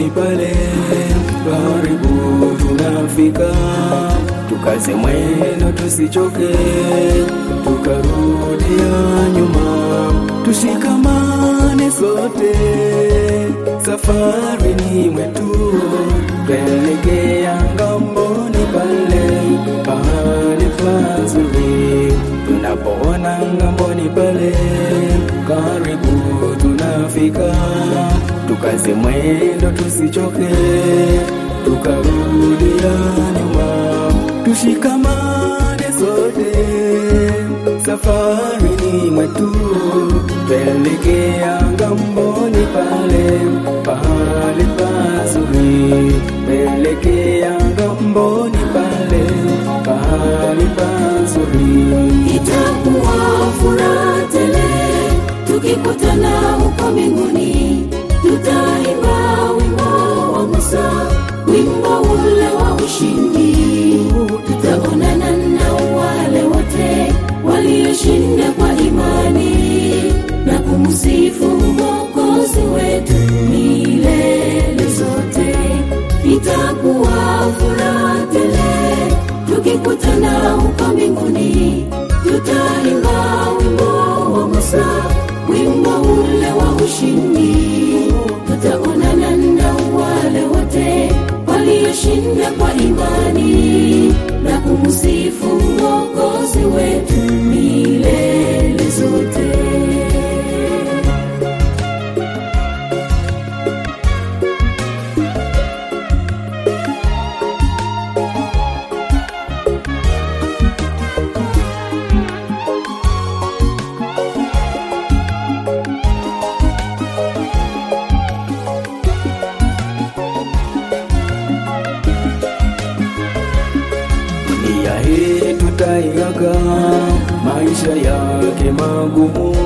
ngamboni pale, karibu tunafika, tukaze mwendo tusichoke, tukarudia nyuma, tushikamane sote, safari ni mwetu, kuelekea ngamboni pale, pahali pazuri, tunapoona ngamboni pale, karibu tunafika, tukaze mwendo tusichoke, tukarudia nyuma, tushikamane sote, safari ni mwetu, tuelekea ngamboni pale, pahali pazuri, tuelekea ngamboni pale, pahali pazuri. Itakuwa furaha tele tukikutana huko mbinguni, tutaimba wimbo wa Musa, wimbo ule wa ushindi. Tutaonana na wale wote walioshinda kwa imani na kumsifu Mwokozi wetu milele zote. Itakuwa furaha tele tukikutana huko mbinguni, tutaimba wimbo wa Musa, wimbo ule wa ushindi. Tutaonana na wale wote walioshinda kwa imani na kumsifu Mwokozi wetu milele zote. dunia hii tutaiaga, maisha yake magumu,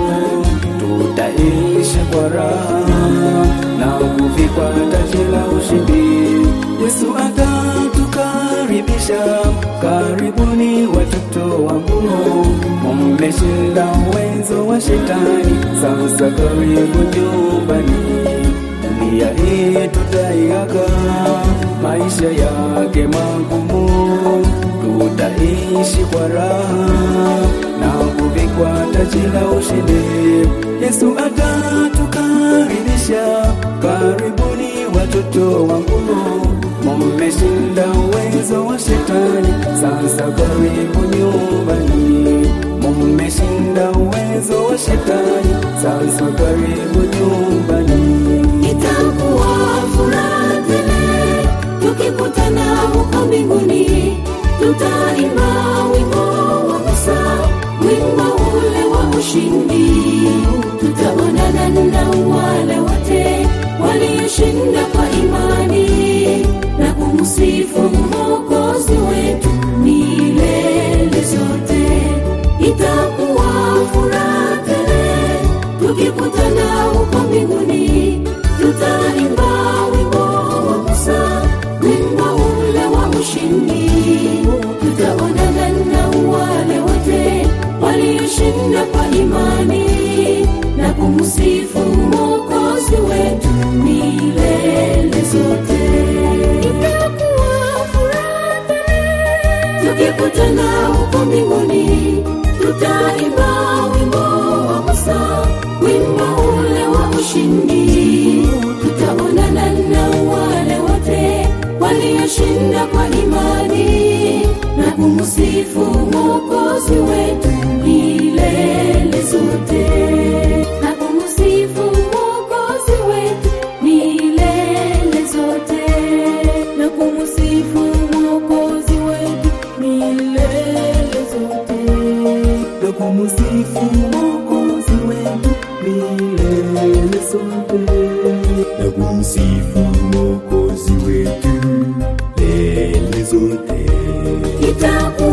tutaishi kwa raha na kuvikwa taji la ushindi. Yesu atatukaribisha, karibuni watoto wangu, mmeshinda uwezo wa shetani, sasa karibu nyumbani dunia hii tutaiaga, maisha yake magumu, tutaishi kwa raha na kuvikwa taji la ushindi. Yesu atatukaribisha, karibuni watoto wangu, mmeshinda uwezo wa shetani, sasa karibu nyumbani. Mmeshinda uwezo wa shetani, sasa karibu nyumbani. Itakuwa furaha tele tukikutana huko mbinguni, tutaimba wimbo wa Musa, wimbo ule wa ushindi. Tutaonana na wale wote walioshinda kwa imani na kumsifu Mwokozi wetu milele zote. Itakuwa furaha tele tukikutana huko mbinguni, tutaimba wimbo wa Musa, wimbo ule wa ushindi. Tutaonana na wale wote walioshinda kwa imani na kumsifu Mwokozi wetu milele zote. Itakuwa furaha tukikutana huko mbinguni, tutaimba wimbo wa Musa, wimbo ule wa ushindi. Tutaonana na wale wote walioshinda kwa imani na kumsifu Mwokozi wetu milele zote, na kumsifu Mwokozi wetu milele zote, na kumsifu Mwokozi wetu milele zote. na kumsifu Mwokozi wetu milele sote, na kumsifu Mwokozi wetu milele zote. Itakuwa